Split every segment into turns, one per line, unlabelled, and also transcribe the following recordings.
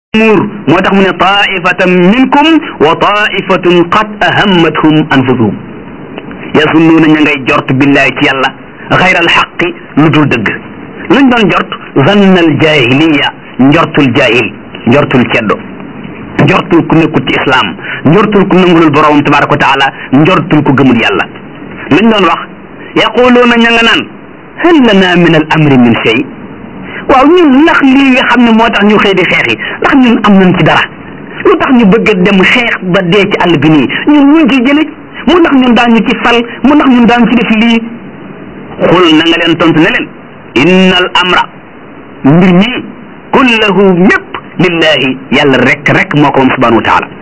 muur moo tax mu ne taifatan minkum wa taifatun qad ahammathum anfusuhum yasunnuuna ña ngay jort billahi ci yàlla xayra alxaqi lu dul dëgg luñ doon jort zanna aljahiliya njortul jahil njortul ceddo njortul ku nekkul ci islam njortul ku nangulul borom tabaraka wa taala njortul ku gëmul yàlla luñ doon wax yaquluuna ña nga naan hal lana min al amri min shay waaw ñun ndax lii nga xam ne moo tax ñu xëy di xeex yi ndax ñun am nañ ci dara lu tax ñu bëgg a dem xeex ba dee ci àll bi nii ñun ñu ngi ciy jële mu ndax ñun daan ñu ci fal mu ndax ñun daan ci def lii xul na nga leen tontu ne leen inna al amra mbir mi kullahu mépp lillahi yàlla rek rek moo ko moom subhanahu wa taala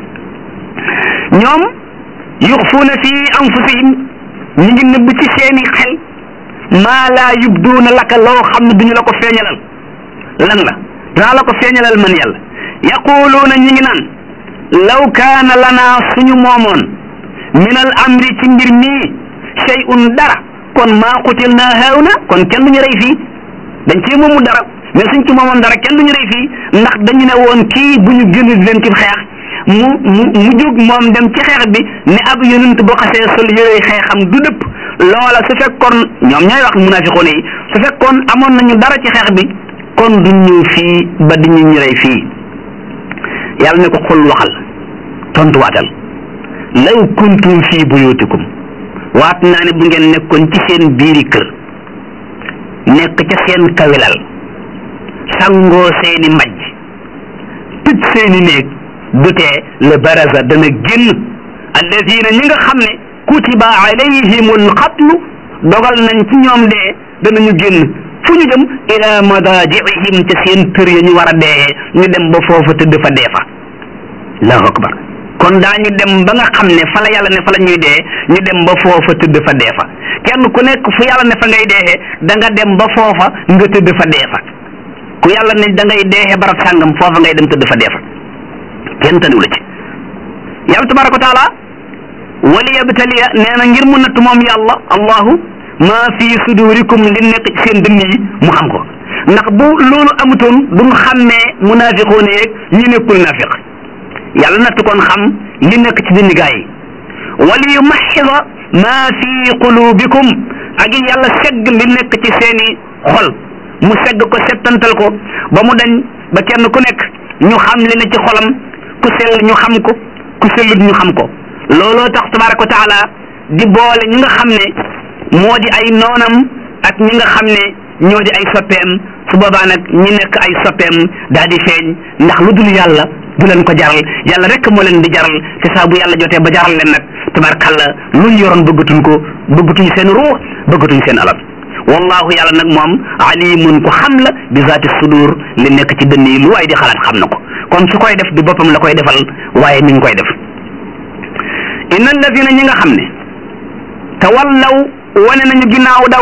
ñoom yuxfuuna fi anfusihim ñu ngi nëbb ci seeni xel maa laa yubduuna laka loo xam ne duñu la ko feeñalal lan la danaa la ko feeñalal man yàlla yaquluuna ñi ngi naan law kaana lanaa suñu moomoon min al amri ci mbir mii shay'un dara kon maa qutil naa haawna kon kenn duñu rey fii dañ cee moomu dara mais suñ ci moomoon dara kenn duñu rey fii ndax dañu ne woon kii bu ñu génn di leen ci xeex mu mu mu jóg moom dem ci xeex bi ne ab yonent boo xasee sol yooyu xeexam du dëpp loola su fekkoon ñoom ñooy wax munafiqoon yi su fekkoon amoon nañu dara ci xeex bi kon du ñëw fii ba di ñu ñu rey fii yàlla ne ko xul waxal tontuwaatal law kuntum fii buyutikum waat naa ne bu ngeen nekkoon ci seen biiri kër nekk ca seen kawilal sangoo seeni majj tëj seeni néeg du tee le baraza dana génn alladina ñi nga xam ne kutiba alayhimul qatlu dogal nañ ci ñoom dee danañu génn fu ñu dem ila madajiihim ca seen kër ya ñu war a deeyee ñu dem ba foofa tëdd fa dee fa allahu akbar kon daañu dem ba nga xam ne fa la yàlla ne fa la ñuy dee ñu dem ba foofa tëdd fa dee fa kenn ku nekk fu yàlla ne fa ngay deexee da nga dem ba foofa nga tëdd fa dee fa ku yàlla ne da ngay deexee barab sàngam foofa ngay dem tëdd fa dee fa kenn taniw la ci yàlla tabaraka wa taala wali yabtaliya nee na ngir mu natt moom yàlla allahu maa fi sudurikum li nekk ci seen dënn yi mu xam ko ndax bu loolu amutoon duñ xàmmee munaafiqoon yeeg ñi nekkul naafiq yàlla natt kon xam li nekk ci dënn gaa yi wali yumaxida maa fi qulubikum ak yàlla segg li nekk ci seeni xol mu segg ko settantal ko ba mu dañ ba kenn ku nekk ñu xam li ne ci xolam ku sell ñu xam ko ku sellut ñu xam ko looloo tax tabaraka wa taala di boole ñi nga xam ne moo di ay noonam ak ñi nga xam ne ñoo di ay soppeem su boobaa nag ñi nekk ay soppeem daal di feeñ ndax lu dul yàlla du leen ko jaral yàlla rek moo leen di jaral te saa bu yàlla jotee ba jaral leen nag tabarakalla luñ yoroon bëggatuñ ko bëggatuñ seen ruux bëggatuñ seen alal wallahu yàlla nag moom alimun ko xam la bi zaati sudur li nekk ci dënn yi lu waay di xalaat xam na ko kon su koy def du boppam la koy defal waaye mi ngi koy def inna alladina ñi nga xam ne tawallaw wane nañu ginnaaw daw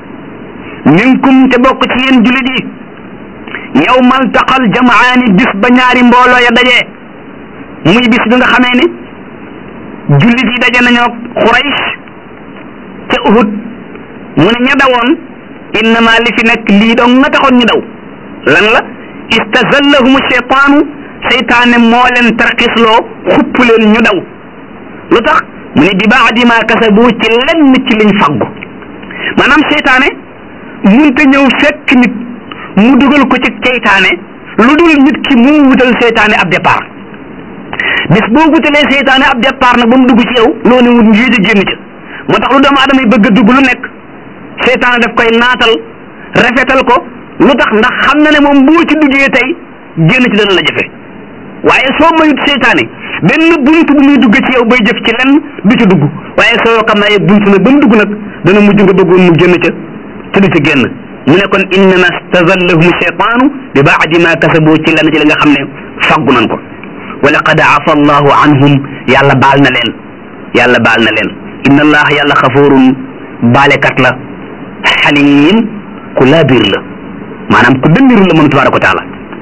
minkum te bokk ci yéen julit yi yawmal taqal jamaani bis ba ñaari mbooloo ya dajee muy bis bi nga xamee ne jullit yi daje nañoo Quraysh ca Uhud mu ne ña dawoon innama li fi nekk lii dong nga taxoon ñu daw lan la istazallahum cheytaanu seytaane moo leen tarxisloo xupp leen ñu daw lu tax mu ne bi baadi ma kasabu ci lenn ci liñ faggu maanaam seytaane munte ñëw fekk nit mu dugal ko ci seytaane lu dul nit ki mu wutal seytaane ab départ bis boo wutalee seytaane ab départ nag ba mu dugg ci yow loolu wut njii di génn ca moo tax lu doomu aadama yi bëgg a dugg lu nekk seytaane daf koy naatal rafetal ko lu tax ndax xam na ne moom boo ci duggee tey génn ci dana la jafe waaye soo mayut seytaane benn bunt bu muy dugg ci yow bay jëf ci lenn du ci dugg waaye soo xam naa bunt nag ba mu dugg nag dana mujj nga bëggoon mu génn ca te du ci génn mu ne kon innama stazallahum cheytaanu bi baadi ma kasabu ci lenn ci li nga xam ne faggu nan ko wa laqad afa allahu anhum yàlla baal na leen yàlla baal na leen inna allaha yàlla xafuurun baalekat la xaliim ku laabir la maanaam ku dëndiru la moom tabaraka wa taala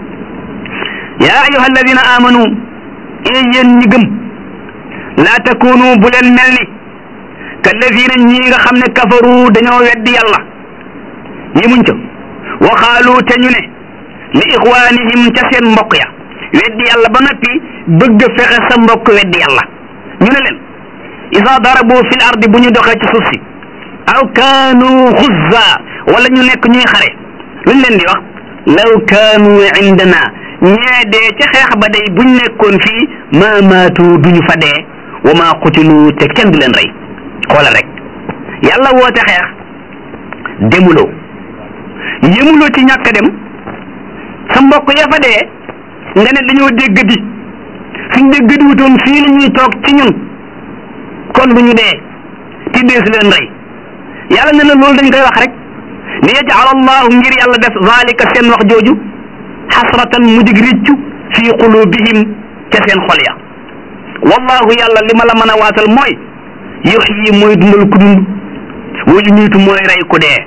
yaa ayuha alladina amanu ee yéen ñi gëm laa takunu bu leen mel ni kalladina ñii nga xam ne kafaru dañoo weddi yàlla yemuñ ca waxaalu te ñu ne li ixwaanihim ca seen mbokk ya weddi yàlla ba noppi bëgg a fexe sa mbokk weddi yàlla ñu ne leen isa darabu fil ardi bu ñu doxee ci suuf si aw kaanu xuzza wala ñu nekk ñuy xare luñ leen di wax law kaanu indana ñee dee ca xeex ba day buñ nekkoon fii ma maatu duñu fa dee wa ma qutilu te kenn du leen rey xoolal rek yàlla woote xeex demuloo yëmuloo ci ñàkk dem sa mbokk ya fa dee nga ne dañoo dégg di suñ dégg di wutoon fii la ñuy toog ci ñun kon du ñu dee ti dee si leen rey yàlla ne la loolu dañ koy wax rek li yajal allahu ngir yàlla def zalika seen wax jooju xasratan mu dig riccu fii qulubihim ca seen xol ya wallahu yàlla li ma la mën a waatal mooy yuxyi mooy dundal ku dund wa yumiitu mooy rey ku dee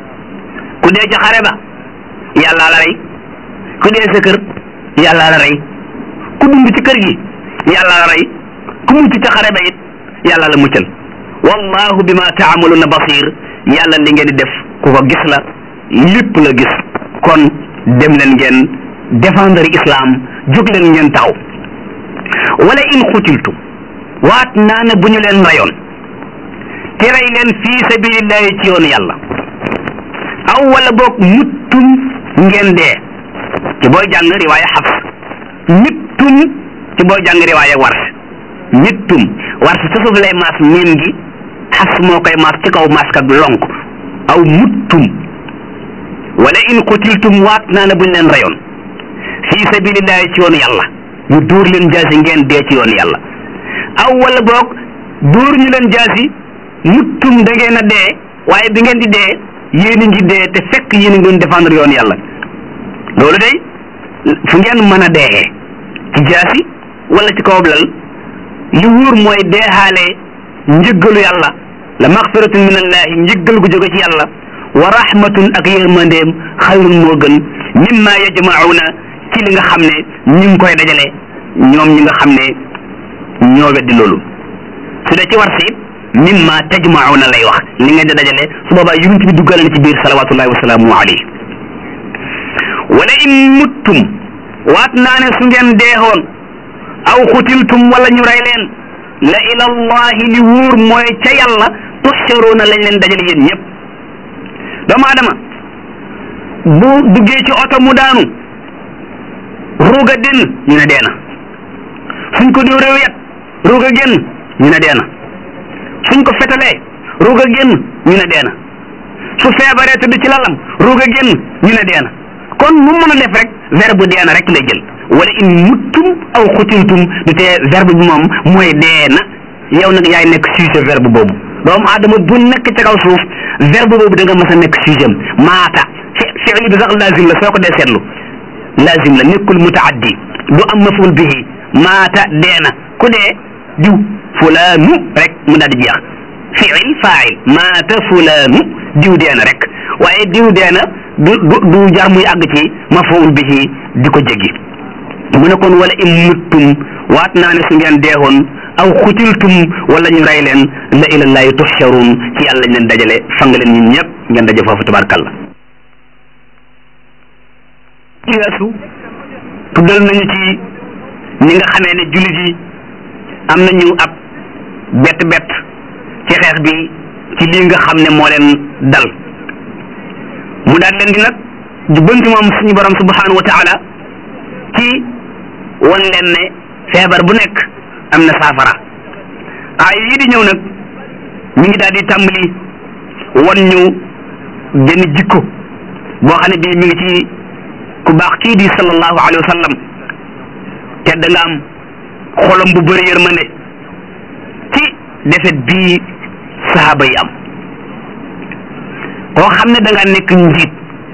ku dee ca xare ba yàlla la rey ku dee sa kër yàlla la rey ku dund ci kër gi yàlla la rey ku mucc ca xare ba it yàlla la muccal wallahu bima taamaluna basir yàlla li ngeen di def ku ko gis la lépp la gis kon dem leen ngeen défendre islam jóg leen ngeen taxaw wala in xutiltum waat naa ne bu ñu leen rayoon te rey leen fii sabilillahi ci yoonu yàlla aw wala boog muttum ngeen dee ci booy jàng riwaaya xafs mittum ci booy jàng riwaaya wars mittum wars sa suuf lay maas miim gi xafs moo koy maas ci kaw maas kat lonk aw muttum wala in qutiltum waat naa ne buñ leen rayoon fii sabilillahi ci yoonu yàlla ñu dóor leen jaasi ngeen dee ci yoonu yàlla aw wala boog dóor ñu leen jaasi muttum da ngeen a dee waaye bi ngeen di dee yéen a ngi dee te fekk yéen a ngi doon défendre yoonu yàlla loolu day fu ngeen mën a dee ci jaasi wala ci kaw lal li wóor mooy deexaale njëggalu yàlla la maxfiratun min allahi njëggal gu jóge ci yàlla wa rahmatun ak yërmandeem xayrun moo gën mimma yajmauna ci li nga xam ne ñu ngi koy dajale ñoom ñi nga xam ne ñoo weddi loolu su dee ci war si mimma tajmauna lay wax li ngeen di dajale su boobaa yonent bi duggale na ci biir salawatullahi wa salaamu alayhi wala in muttum waat naa ne su ngeen deexoon aw xutiltum wala ñu rey leen la ila allahi li wóor mooy ca yàlla tuxsharuuna lañ leen dajale yéen ñëpp doomu adama bu duggee ci oto mu daanu ruuga denn ñu ne deena suñ ko dóoree wet ruuga génn ñu ne deena suñ ko fetalee ruuga génn ñu ne deena su feebaree tëdd ci lalam ruuga génn ñu ne deena kon mu mën a def rek verbe deena rek lay jël wala in muttum aw xutiltum du tee verbe bi moom mooy deena yow nag yaay nekk sujet verbe boobu doomu aadama bu nekk ca kaw suuf verbe boobu da nga mës a nekk sujet maata fi fi'li bi sax lazim la soo ko dee seetlu lazim la nekkul mutaaddi du am maful bihi maata deena ku dee diw fulaanu rek mu daal di jeex fi'il fa'il maata fulaanu diw deena rek waaye diw deena du du du jar muy àgg ci maful bihi di ko jéggi mu ne kon wala in muttum waat naa ne su ngeen deexoon aw xutiltum wala ñu rey leen la ilallahi tuhsharun ci yàlla lañ leen dajale fang leen ñun ñëpp ngeen daje foofu tabarkalla ci weesu tuddal nañu ci ñi nga xamee ne jullit yi am nañu ab bett bett ci xeex bi ci lii nga xam ne moo leen dal mu daal leen di nag jubbanti moom suñu borom subhanahu wa taala ci wan leen ne feebar bu nekk am na saafara ay yii di ñëw nag mi ngi daal di tàmbali wan ñu benn jikko boo xam ne bii mi ngi ci ku baax kii di sallallahu alayhi wa sallam te da nga am xolam bu bëri yërmande ci defet bii sahaaba yi am koo xam ne da nga nekk njiit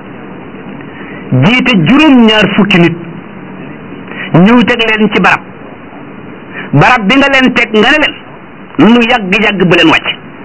jiite juróom-ñaar fukki nit ñëw teg leen ci barab barab bi nga leen teg nga ne leen lu yàgg-yàgg bu leen wàcc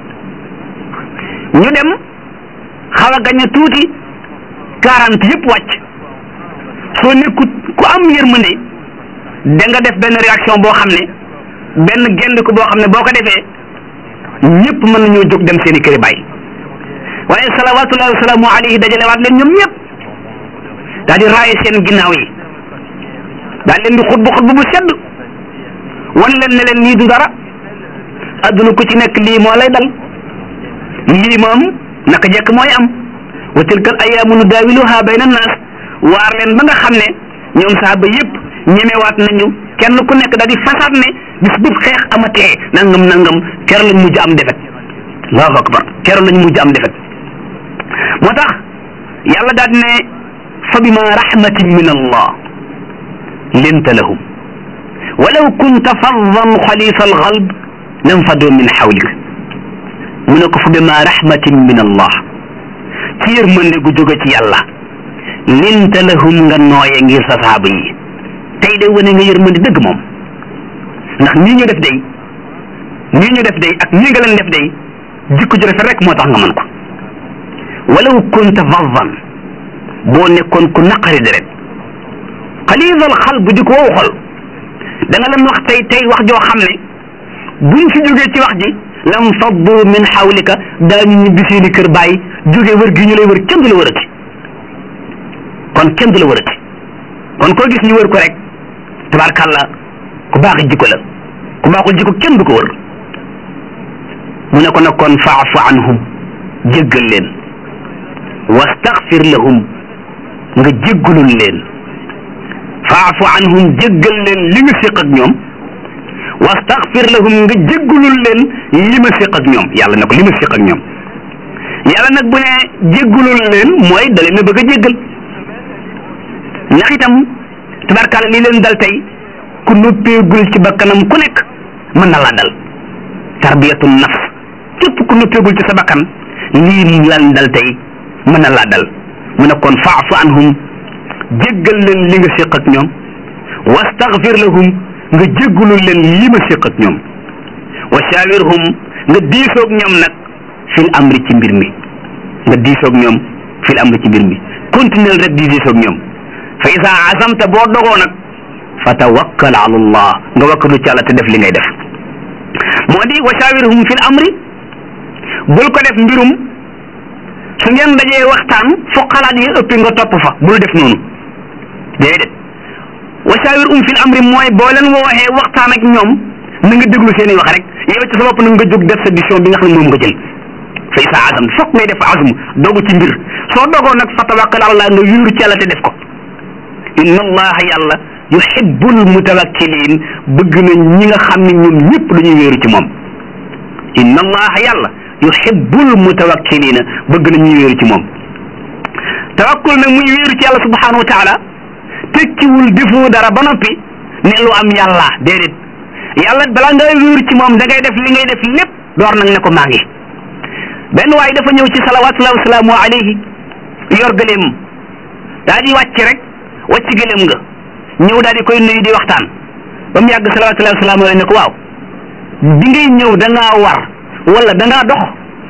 ñu dem xaw a gañ a tuuti quarante yëpp wàcc soo nekkut ku am yërmande da nga def benn réaction boo xam ne benn genn ko boo xam ne boo ko defee ñëpp mën nañoo jóg dem seeni këri bàyyi waaye salawatullahi wa salaamu alayhi dajale waat leen ñoom ñëpp daal di raaye seen ginnaaw yi daal leen di xutbu xutbu bu sedd wan leen ne leen lii du dara adduna ku ci nekk lii moo lay dal lii moom naka jekk mooy am wa tilka al ayaamu nudaawiluha bayna naas waar leen ba nga xam ne ñoom saaba yëpp ñemewaat nañu kenn ku nekk daal di fasaat ne bis bu xeex amatee nangam nangam keroog lañ mujj am defet allahu akbar keroog lañ mujj am defet moo tax yàlla daal di ne fa bima rahmatin min allah linta lahum walaw kunta faddan xalisa alxalb lanfadu min xawlik mu ne ko fa bima rahmatin min allah ci yërmande gu jóge ci yàlla linta lahum nga nooye ngir sa saaba yi tey de wane nga yërmande dëgg moom ndax nii ñu def day nii ñu def day ak nii nga leen def day jikko ju rafet rek moo tax nga mën ko walaw kunta faddan boo nekkoon ku naqari deret xalisal xal bu di ko wow xol da nga leen wax tey tey wax joo xam ne buñ fi jógee ci wax ji lam faddu min xawlika daañu ñibbi seeni kër bàyyi jóge wër gi ñu lay wër kenn du la wërati kon kenn du la wërati kon koo gis ñu wër ko rek tabarkàlla ku baax jikko la ku baaxul jikko kenn du ko wër mu ne ko nag kon faafu anhum jéggal leen wastaxfir lahum nga jéggalul leen faafu anhum jéggal leen li nga séq ak ñoom wastaxfir lahum nga jéggalul leen li ma séq ak ñoom yàlla ne ko li ma séq ak ñoom yàlla nag bu ne jéggalul leen mooy da leen a bëgg a jéggal ndax itam tabarkaala li leen dal tey ku noppeegul ci bakkanam ku nekk mën na laa dal tarbiyatu nafs képp ku noppeegul ci sa bakkan lii lan dal tey mën na laa dal mu ne kon faafu anhum jéggal leen li nga séq ak ñoom wastaghfir lahum nga jéggalul leen li ma séq ak ñoom wa shawirhum nga diisoog ñoom nag fil amri ci mbir mi nga diisoog ñoom fil amri ci mbir mi continuer rek di diisoog ñoom fa isa azamta boo dogoo nag fa tawakkal ala allah nga wakkalu ci yàlla te def li ngay def moo di wa shawirhum fil amri bul ko def mbirum su ngeen dajee waxtaan fu xalaat yi ëppi nga topp fa bul def noonu déedéet wa shawirhum fil amri mooy boo leen wooxee waxtaan ak ñoom na nga déglu seen i wax rek yow ci sa bopp na nga jóg def sa décision bi nga xam ne moom nga jël fa isa azam fokk ngay def azm dogu ci mbir soo dogoo nag fa tawakkal ala allah nga wéeru ci yàlla te def ko inna allaha yàlla yuhibbul mutawakkilin bëgg na ñi nga xam ne ñoom ñëpp dañuy wéeru ci moom inna allaha yàlla yuhibbul mutawakkilina bëgg na ñuy wéeru ci moom tawakkul nag muy wéeru ci yàlla subhanahu wa taala tekkiwul defoo dara ba noppi ne lu am yàlla déedéet yàlla balaa ngay wéeru ci moom da ngay def li ngay def lépp door nag ne ko maa ngi benn waay dafa ñëw ci salawatullahi wasalaamu alayhi yor gëléem daa di wàcc rek wàcc gëléem nga ñëw daal di koy nuyu di waxtaan ba mu yàgg salawatullahi wasalaamu alayhi ne ko waaw bi ngay ñëw da ngaa war wala da ngaa dox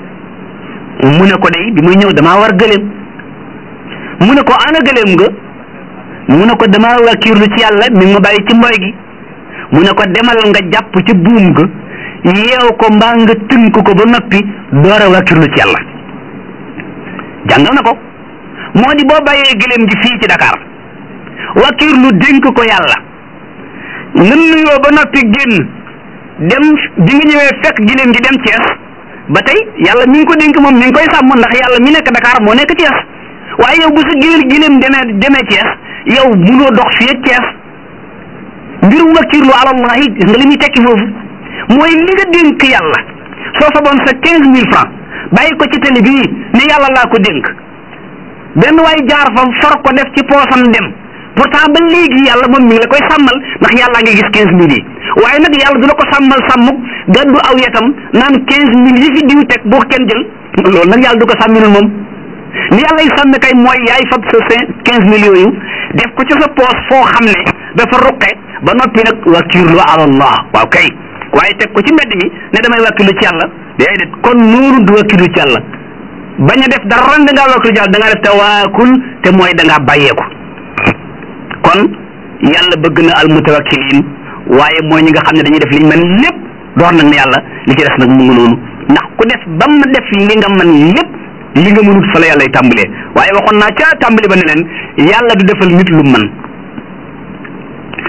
mu ne ko day bi muy ñëw damaa war gëléem mu ne ko ana gëléem nga mu ne ko damaa wakiirlu ci yàlla mi ma bàyyi ci mboy gi mu ne ko demal nga jàpp ci buum ga yeew ko mbaa nga tënk ko ba noppi door a wakiirlu ci yàlla jàngal na ko moo di boo bàyyee gëléem gi fii ci Dakar wakiirlu dénk ko yàlla nga nuyoo ba noppi génn dem bi nga ñëwee fekk gëléem gi dem Thiès ba tey yàlla mi ngi ko dénk moom mi ngi koy sàmm ndax yàlla mi nekk Dakar moo nekk Thiès waaye yow bu sa géer gëléem demee demee Thiès yow munoo dox fii ak Thiès mbirum wakiirlu ala allah yi gis nga li muy tekki foofu mooy li nga dénk yàlla soo fa boon sa quinze mille francs bàyyi ko ci télé bii ne yàlla laa ko dénk benn waay jaar fa for ko def ci poosam dem pourtant ba léegi yàlla moom mi ngi la koy sàmmal ndax yàllaa ngi gis quinze mille yi waaye nag yàlla du la ko sàmmal sàmmuk gàddu aw yetam naan quinze mille yi fi diw teg boo kenn jël loolu nag yàlla du ko sàmminul moom li yàlla y sàmm kay mooy yaay fab sa cinq quinze mille yooyu def ko ci sa poos foo xam ne dafa ruqe ba noppi nag wakiirlu ala allah waaw kay waaye teg ko ci mbedd mi ne damay wakiirlu ci yàlla déedéet kon noonu du wakiirlu ci yàlla bañ a def dara da ngaa wakiirlu ci yàlla da ngaa def tawaakul te mooy da ngaa bàyyeeku kon yàlla bëgg na al mutawakkilin waaye mooy ñi nga xam ne dañuy def liñ mën lépp door nag ne yàlla li ci des nag mu ngi noonu ndax ku def ba mu def li nga mën lépp li nga mënut fa la yàlla tàmbalee waaye waxoon naa ca tàmbali ba ne leen yàlla du defal nit lu mën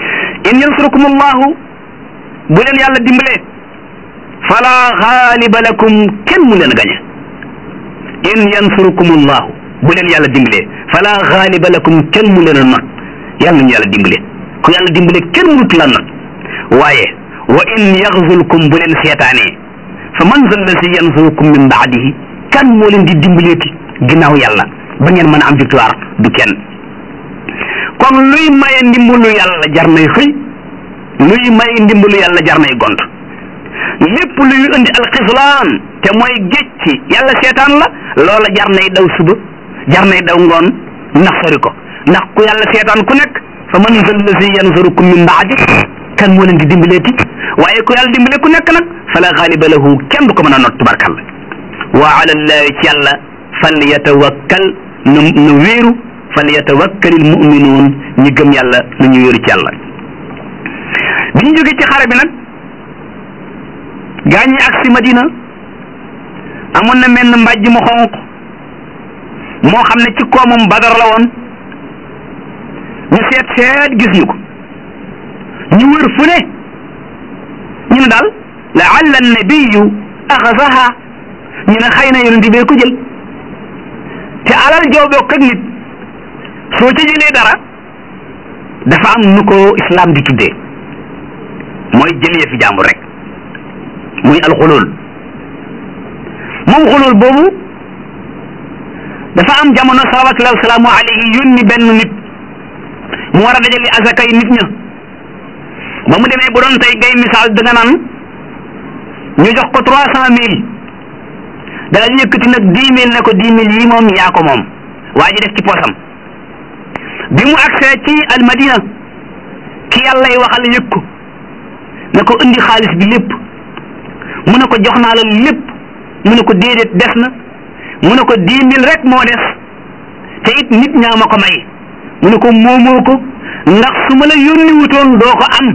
in yansurukum allahu bu leen yàlla dimbalee fala xaaliba lakum kenn mu leen gañe in yansurukum allahu bu leen yàlla dimbalee fala xaaliba lakum kenn mu leen a not yàlla nañu yàlla dimbale ku yàlla dimbale kenn mënut la not waaye wa in yaxzulkum bu leen seetaanee fa man zal lazi yansurukum min baadihi kan moo leen di dimbaleeti ginnaaw yàlla ba ngeen mën a am victoire du kenn kon luy maye ndimbalu yàlla jar nay xëy luy maye ndimbalu yàlla jar nay gont lépp luy indi alxislaan te mooy géej ci yàlla seetaan la loola jar nay daw suba jar nay daw ngoon ndax sori ko ndax ku yàlla seetaan ku nekk fa man zal lazi yansurukum min baadi kan moo leen di dimbaleeti waaye ku yàlla dimbale ku nekk nag fala xaaliba lahu kenn du ko mën a not tubarkalla wa ala llahi ci yàlla fal yatawakkal na na wéeru fal yatawakkalil muminuun ñi gëm yàlla na ñu wéeru ci yàlla bi ñu jógee ci xare bi nag gaañi ak si Madina amoon na menn mbàjj mu xonq moo xam ne ci koomam Badar la woon ñu seet seet gis ñu ko ñu wër fu ne ñu ne daal laalla nabiyu axasaha ñu ne xëy na yonent bee ko jël te alal joo bokk ak nit soo ca jëlee dara dafa am nu ko islam di tuddee mooy jëlee fi jàmbur rek muy alxulul moom xulul boobu dafa am jamono salawatullahi wasalaamu alayhi yónni benn nit mu war a dajale azaka yi nit ña ba mu demee bu doon tey ngay misaal da nga naan ñu jox ko trois cent mille daal di yëkkati nag dix mille ne ko dix mille yi moom yaa ko moom waa ji def ci poosam bi mu agsee ci almadina ki yàlla yi waxal yëg ko ne ko indi xaalis bi lépp mu ne ko jox naa la lépp mu ne ko déedéet des na mu ne ko dix mille rek moo des te it nit ñaa ma ko may mu ne ko moomoo ko ndax su ma la yónni wutoon doo ko am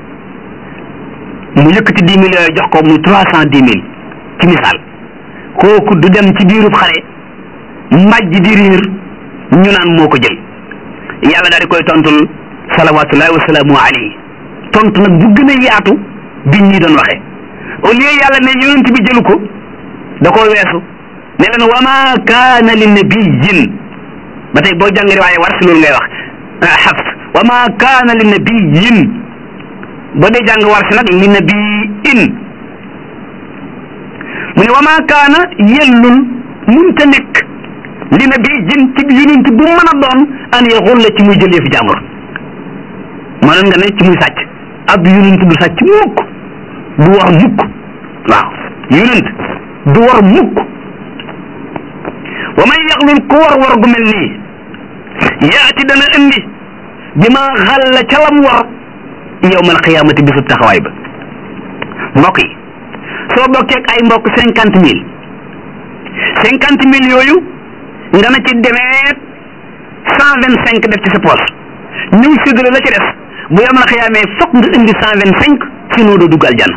mu yëkkati dix mille yooyu jox ko muy trois cent dix mille ci misaal kooku du dem ci biirub xare mbàjj di riir ñu naan moo ko jël yàlla daal di koy tontul salawatullahi wasalaamu alayhi tontu nag bu gën a yaatu bi ñii doon waxe au lieu yàlla ne yonent bi jëlu ko da koo weesu ne leen wa ma kaana li nabiyin ba tey boo jàng riwaaye war si loolu ngay wax xafs wa ma kaana li nabiyin ba dee jàng war si nag li nabiin mu ne wa ma kaana yellul munta nekk li nabiyin ci yonent bu mën a doon an yaxul la ci muy jël yëfi jàmbur mënoon nga ne ci muy sàcc ab yonent du sàcc mukk du war mukk waaw yonent du war mukk wa man yaxlul ku war war gu mel nii yaati dana indi bi ma xalla ca lam war yowmal xiyaamati bisub taxawaay ba mbokk yi soo bokkee ak ay mbokk cinquante mille cinquante mille yooyu nga na ci demeet cent vingt cinq def ci sa poos ñëw séddale la ci des bu yowmal xiyaamee fokk nga indi cent vingt cinq sinon doo dugg aljanna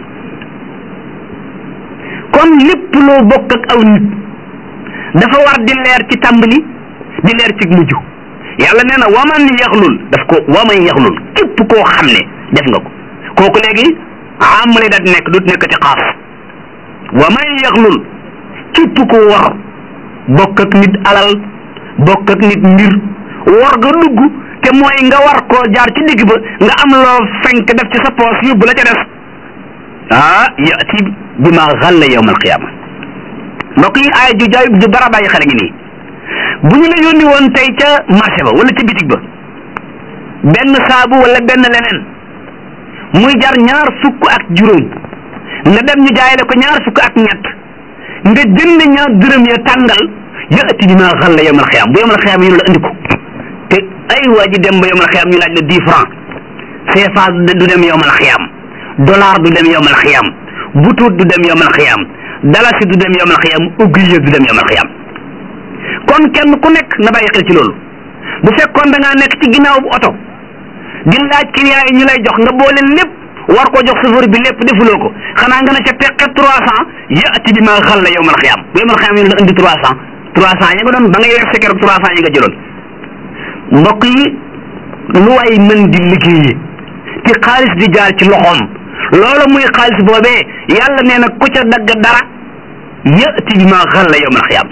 kon lépp loo bokk ak aw nit dafa war di leer ci tàmbali di leer ci mujj yàlla nee na waman yaxlul daf ko waman yaxlul képp koo xam ne def nga ko kooku léegi am lay daal di nekk du nekk ci xaas waman yaxlul képp ko war bokk ak nit alal bokk ak nit mbir war nga dugg te mooy nga war koo jaar ci digg ba nga am loo fenk def ci sa poos yóbbu la ca des ah yati bi ma xalla yawm alqiyama mbokk yi aaya ju jaay ju bara bàyyi xel ngi nii bu ñu la yónni woon tey ca marché ba wala ca bitig ba benn saabu wala benn leneen muy jar ñaar fukk ak juróom nga dem ñu jaayale ko ñaar fukk ak ñett nga jënd ñaar dërëm ya tàngal yati bi ma xalla yawm alqiyama bu yawm alqiyama ñu la andi ko te ay waa ji dem ba yawm alqiyama ñu laaj la dix francs CFA du dem yawm alqiyama dollar du dem yawm alqiyama butuut du dem yawm alqiyama dalasi du dem yawmal xiyam oublié du dem yawmal xiyam kon kenn ku nekk na bàyyi xel ci loolu bu fekkoon da ngaa nekk ci ginnaaw bu oto di laaj client yi ñu lay jox nga boole lépp war koo jox chauffeur bi lépp defuloo ko xanaa nga ne ca teqe trois cent yaati bi ma xal la yawmal xiyam bu yawmal xiyam ñu la indi trois cent trois cent yi nga doon ba ngay verser keroog trois cent yi nga jëloon mbokk yi lu waay mën di liggéeyee te bi xaalis di jaar ci loxoom loolu muy xaalis boobee yàlla nee na ku ca dagg dara yëti bi ma xalla yawmal xiyaam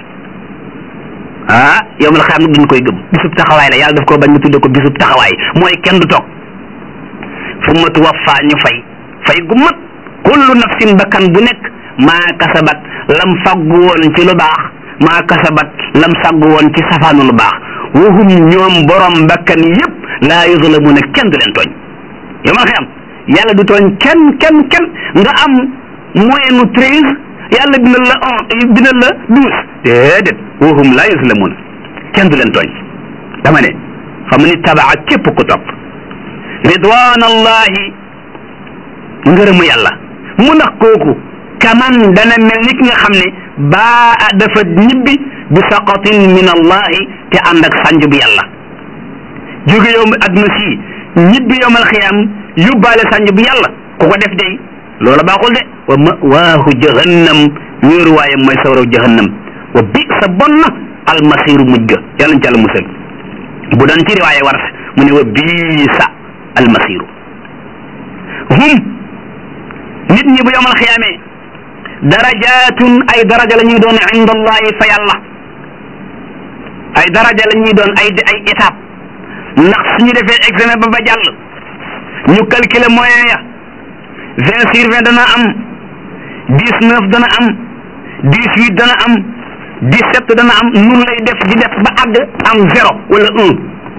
ah yawmal xiyaam nag duñ koy gëm bisub taxawaay la yàlla daf koo bañ mu tudde ko bisub taxawaay mooy kenn du toog fu ma tuwaffa ñu fay fay gu mat kullu nafsin bakkan bu nekk maa kasabat lam faggu woon ci lu baax maa kasabat lam saggu woon ci safaanu lu baax wahum ñoom borom bakkan yépp laa yuzlamuna kenn du leen tooñ yawmal xiyaam yàlla du tooñ kenn kenn kenn nga am moyen nu treize yàlla bindal la un bindal la douze déedéet wahum laa yuzlamun kenn du leen tooñ dama ne xam ni tabaa képp ku topp ridwan allahi ngërëmu yàlla mu ndax kooku kaman dana mel ni ki nga xam ne baa dafa ñibbi bi saqatin min allahi te ànd ak sànj bu yàlla jóge yow adduna si ñibbi yowmal xiyaam yóbbaale sànj bu yàlla ku ko def day loola baaxul de wa mawaahu jahannam ñuuru waaye mooy sawraw jahannam wa bi sa bon na almasiru mujj ga yàlla ñu ci àlla musal bu doon ci riwaaye war mu ne wa bii sa almasiru hum nit ñi bu yowmal xiyaamee darajatun ay daraja la ñuy doon inda allahi fa yàlla ay daraja la ñuy doon ay ay étape ndax suñu defee examen ba ba jàll ñu calculer moyen ya vingt sur vingt dana am dix neuf dana am dix huit dana am dix sept dana am nun lay def di def ba àgg am zéro wala un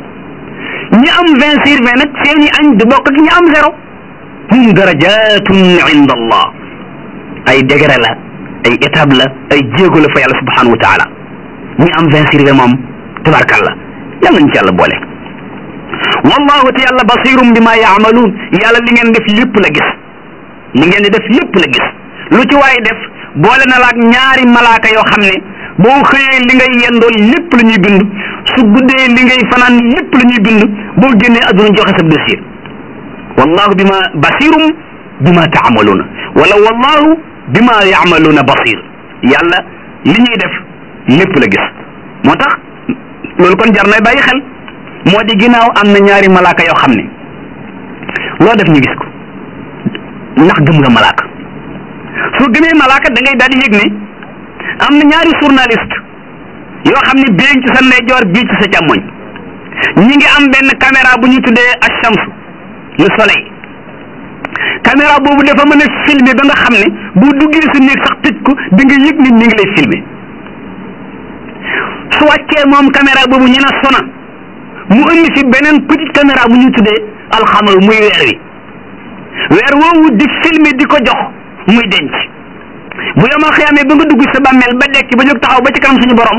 ñi am vingt sur vingt nag seeni añ du bokk ak ñi am zéro hum darajatun inda allah ay degré la ay étape la ay jéego la fa yàlla subhanahu wa taala ñi am vingt sur vingt moom tabarkalla yàlla nañ ci yàlla boole wallahu te yàlla basirum bi ma yaamaluun yàlla li ngeen def lépp la gis li ngeen di def lépp la gis lu ci waaye def boole na la ak ñaari malaaka yoo xam ne boo xëyee li ngay yendoo lépp la ñuy bind su guddee li ngay fanaan lépp la ñuy bind boo génnee adduna joxe sa dossier wallahu bi ma basirum bi ma taamaluuna wala wallahu bi ma yaamaluuna basir yàlla li ñuy def lépp la gis moo tax loolu kon jar na bàyyi xel moo di ginnaaw am na ñaari malaaka yoo xam ne loo def ñu gis ko ndax gëm nga malaaka soo gëmee malaaka da ngay daal di yëg ne am na ñaari journaliste yoo xam ne bii ci sa ndeyjoor bii ci sa càmmoñ ñi ngi am benn caméra bu ñu tuddee ash-shams le soleil caméra boobu dafa mën a filmer ba nga xam ne boo duggee sa néeg sax tëj ko di nga yëg nit ñi ngi lay filmer su wàccee moom caméra boobu ñu ne sona mu indi fi beneen petite caméra bu ñu tuddee alxamal muy weer wi weer woowu di filmer di ko jox muy denc bu yomal xiyaamee ba nga dugg sa bàmmeel ba dekki ba jóg taxaw ba ci kanam suñu borom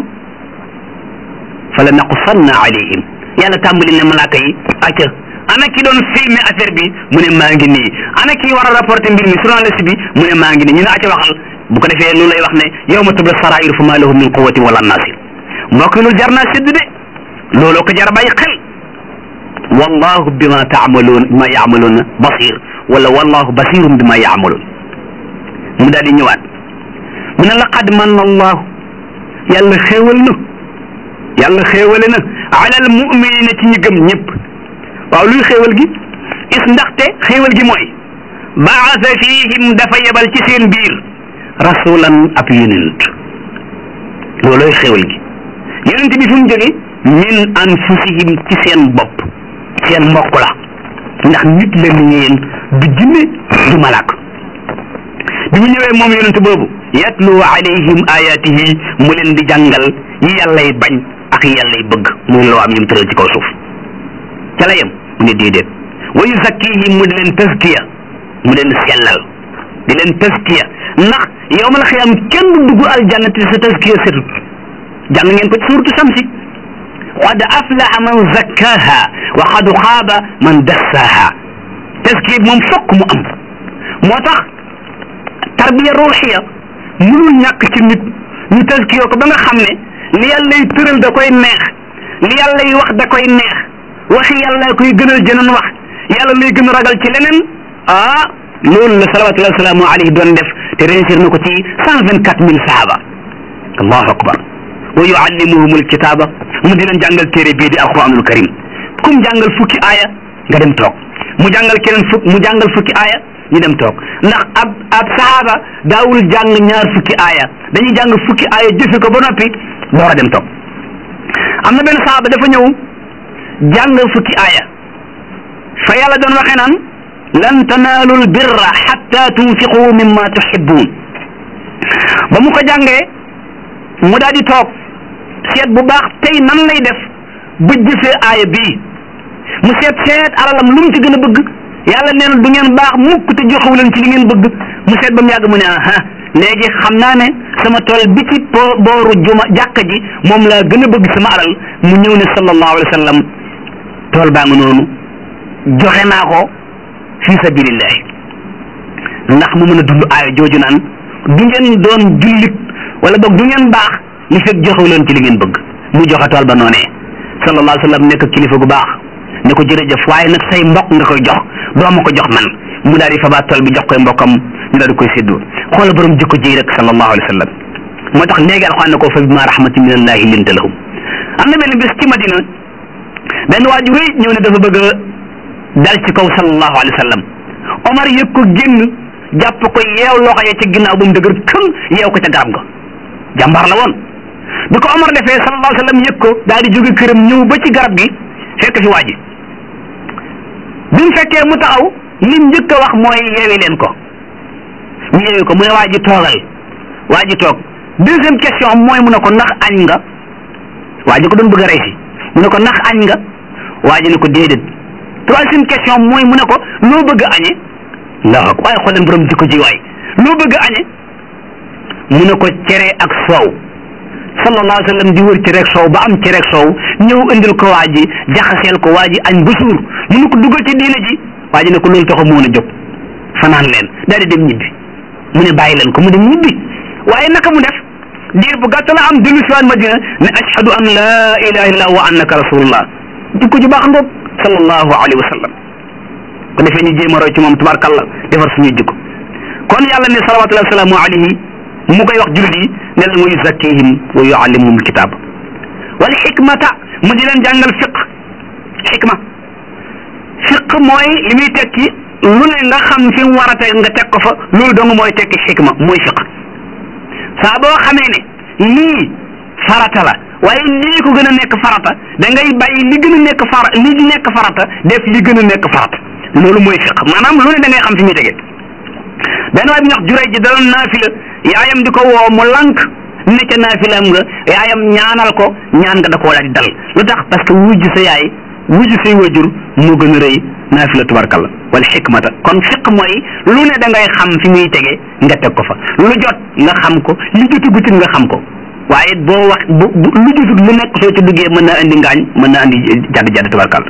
fa la naqussanna alayhim yàlla tàmbali ne malaaka yi acca ana ki doon filmer affaire bi mu ne maa ngi nii ana ki war a rapporter mbir mi journaliste bi mu ne maa ngi nii ñu ne acca waxal bu ko defee loolu lay wax ne yawma tubla sarair fa ma lahu min quwwatin wala nasir mbokk loolu jar naa sédd de looloo ko jar a bàyyi xel wallahu bima taamaluun bima yaamaluuna basir wala wallahu basirun bima yaamaluun mu daal di ñëwaat mu ne laqad manna allahu yàlla xéewal na yàlla xéewale na ala al muminina ci ñi gëm ñëpp waaw luy xéewal gi is ndaxte xéewal gi mooy baasa fihim dafa yebal ci seen biir rasulan ab yonent loolooy xéewal gi yonent bi fu mu jóge min anfusihim ci seen bopp seen mbokk la ndax nit la ni yéen du jinne du malaak bi mu ñëwee moom yonent boobu yatlu alayhim ayatihi mu leen di jàngal yi yàllay bañ ak yàllay bëgg muy loo am yum tëral ci kaw suuf ca la yem mu ne déedéet wa yuzakkihim mu di leen taskiya mu leen sellal di leen taskiya ndax yowmal xiyam kenn du dugg aljanna te sa taskiya setut jàng ngeen ko ci suuratu samsi qad aflaha man zakkaha wa qad xaaba man dassaha taskiya bi moom fokk mu am moo tax tarbiya ruuxiya mënul ñàkk ci nit ñu taskiya ko ba nga xam ne li yàlla y tëral da koy neex li yàlla y wax da koy neex waxi yàlla koy gënal jëneen wax yàlla lay gën a ragal ci leneen ah loolu la salawatullahi wasalaamu alayhi doon def te réussir na ko ci cent vingt quatre mille sahaba allahu akbar wa yuallimuhum alkitaba mu di leen jàngal téere bii di alquranul karim kum jàngal fukki aaya nga dem toog mu jàngal keneen fukk mu jàngal fukki aaya ñu dem toog ndax ab ab sahaaba daawul jàng ñaar fukki aaya dañuy jàng fukki aaya jëfe ko ba noppi door a dem toog am na benn sahaaba dafa ñëw jàng fukki aaya fa yàlla doon waxee naan lan tanaalu l birra xatta tunfiqu mimma tuhibbun ba mu ko jàngee mu daal di toog seet bu baax tey nan lay def ba jëfee aaya bii mu seet seet alalam lu mu ci gën a bëgg yàlla nee na du ngeen baax mukk te joxewu leen ci li ngeen bëgg mu seet ba mu yàgg mu ne aha léegi xam naa ne sama tool bi ci booru juma jàkka ji moom laa gën a bëgg sama alal mu ñëw ne sallallahu alayhi wa sallam tool baa nga noonu joxe naa ko fi sabilillahi ndax mu mën a dund aaya jooju naan du ngeen doon jullit wala boog du ngeen baax li fekk joxewu leen ci li ngeen bëgg mu joxe tool ba noonee sallallahu alayhi wa sallam nekk kilifa gu baax ne ko jërëjëf waaye nag say mbokk nga koy jox doo ma ko jox man mu daal di fabaat tool bi jox koy mbokkam ñu daal di koy séddoo xoola borom jikko ji rek sallallahu alayhi wa sallam moo tax léegi alxuraan ne ko fa bima rahmatin min allahi linta lahum am na benn bis ci madina benn waaju rëy ñëw ne dafa bëgg a dal ci kaw sallallahu alayhi wa sallam omar yëg ko génn jàpp ko yeew loxo ya ci ginnaaw ba mu dëgër këm yeew ko ca garab ga jàmbaar la woon bi ko omar defee sallallahu alayhi wa sallam yëg ko daal di jóge këram ñëw ba ci garab gi fekk fi waa ji bi mu fekkee mu taxaw lim njëkk a wax mooy yeewi leen ko ñu yeewi ko mu ne waa ji toogal waa ji toog deuxième question mooy mu ne ko ndax añ nga waa ji ko doon bëgg a rey si mu ne ko ndax añ nga waa ji ne ko déedéet troisième question mooy mu ne ko loo bëgg a añe ndax waaye xool leen borom jikko ji waay loo bëgg a añe mu ne ko cere ak soow sallallahu alayhi wa sallam di wër ci rek soow ba am ci rek soow ñëw indil ko waa ji jaxaseel ko waa ji añ ba suur mu ne ko dugal ci diina ji waa ji ne ko loolu taxu moon a jóg fanaan leen daal di dem ñibbi mu ne bàyyi leen ko mu dem ñibbi waaye naka mu def diir bu gàtt la am dellu siwaan madina ne ashhadu an laa ilaha illallah wa annaka rasulullah jikko ju baax ngoog sallallahu alayhi wa sallam ko defee ñu jéem a roy ci moom tubaarkàlla defar suñuy jikko kon yàlla ne salawatullahi wasalaamu alayhi mu koy wax jullit yi ne leen wa yuzakkihim wa yuallimuhum alkitab wal xikmata mu di leen jàngal fiq xikma fiq mooy li muy tekki lu ne nga xam fi mu war a teg nga teg ko fa loolu dong mooy tekki xikma mooy fiq saa boo xamee ne lii farata la waaye lii ko gën a nekk farata da ngay bàyyi li gën a nekk fara li nekk farata def li gën a nekk farata loolu mooy fiq maanaam lu ne da ngay xam fi muy tege benn waay bi ñuy wax juray ji daloon naafila yaayam di ko woo mu lànk ne ca naafilam nga yaayam ñaanal ko ñaan nga da koo daal di dal lu tax parce que wujj sa yaay wujj say wajur moo gën a rëy naafila tubarkalla wala xikmata kon fiq mooy lu ne da ngay xam fi muy tege nga teg ko fa lu jot nga xam ko li jotugut nga xam ko waaye boo wax bu lu jotut lu nekk soo ci duggee mën naa indi ngaañ mën naa indi jadd jadd tubarkalla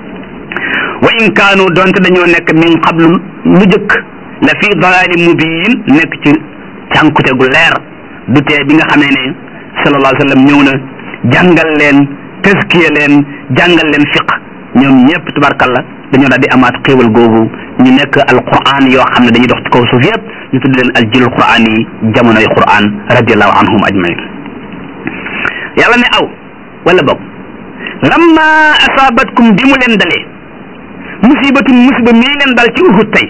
wa in kaanu donte dañoo nekk min qablu lu jëkk la fi dalaali mubiin nekk ci cànkute gu leer du tee bi nga xamee ne sallallahu alayhi wa sallam ñëw na jàngal leen tëskiya leen jàngal leen fiq ñoom ñëpp tubarkalla dañoo daal di amaat xéewal googu ñu nekk alquran yoo xam ne dañuy dox ci kaw suuf yëpp ñu tudd leen aljilul quran yi jamonoy quran radiallahu anhum ajmain yàlla ne aw wala boog lamma asaabatkum bi mu leen dalee musibatun musiba mii leen dal ci uhud tey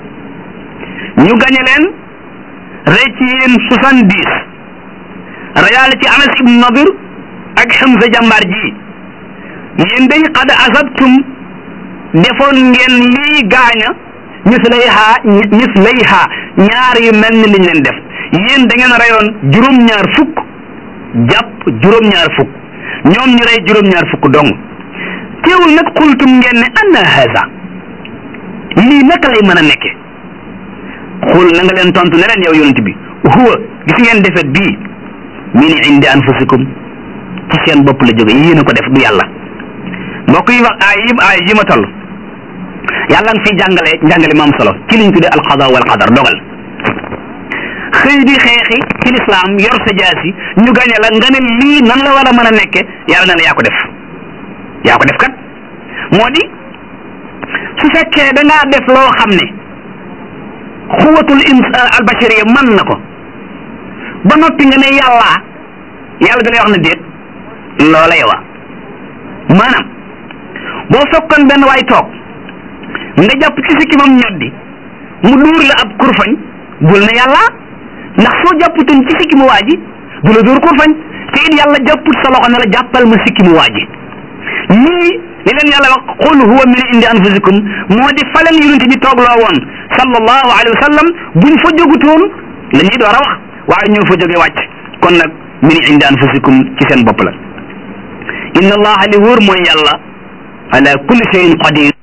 ñu gañe leen rey ci yéen soixante dix reyaale ci anas ibn nadir ak xamsa jàmbaar ji yéen day qad asabtum defoon ngeen lii gaaña mislayha mislayha ñaar yu mel ni liñ leen def yéen da ngeen reyoon juróom-ñaar fukk jàpp juróom-ñaar fukk ñoom ñu rey juróom-ñaar fukk dong teewul nag xultum ngeen ne anna haza lii naka lay mën a nekke xul na nga leen tontu ne leen yow yonent bi huwa gis ngeen defet bii min indi anfusikum ci seen bopp la jóge yéen a ko def du yàlla mbokk yi wax aay yi aay yi ma toll yàlla nga fiy jàngale njàngale ma am solo ci liñ tuddee alqada wal qadar dogal xëy di xeexi ci lislaam yor sa jaasi ñu gañe la nga ne lii nan la war a mën a nekke yàlla na la yaa ko def yaa ko def kat moo di su fekkee da ngaa def loo xam ne xuwatul ins albashariya mën na ko ba noppi nga ne yàlla yàlla da lay wax na déet loola yowa maanaam boo fekkoon benn waay toog nga jàpp ci sikkimam ñoddi mu dóor la ab kurfañ bul na yàlla ndax soo jàpputoon ci sikkimu waa ji du la dóor kurfañ te it yàlla jàpput sa loxo ne la jàppal ma sikkimu waa ji ñii li leen yàlla wax qul huwa min indi anfusikum moo di faleen yonent bi toogloo woon sallallahu alayhi wa sallam buñ fa jógutoon la ñuy door a wax waaye ñoo fa jóge wàcc kon nag min indi anfusikum ci seen bopp la inna allaha li wóor mooy yàlla ala kulli shay'in qadir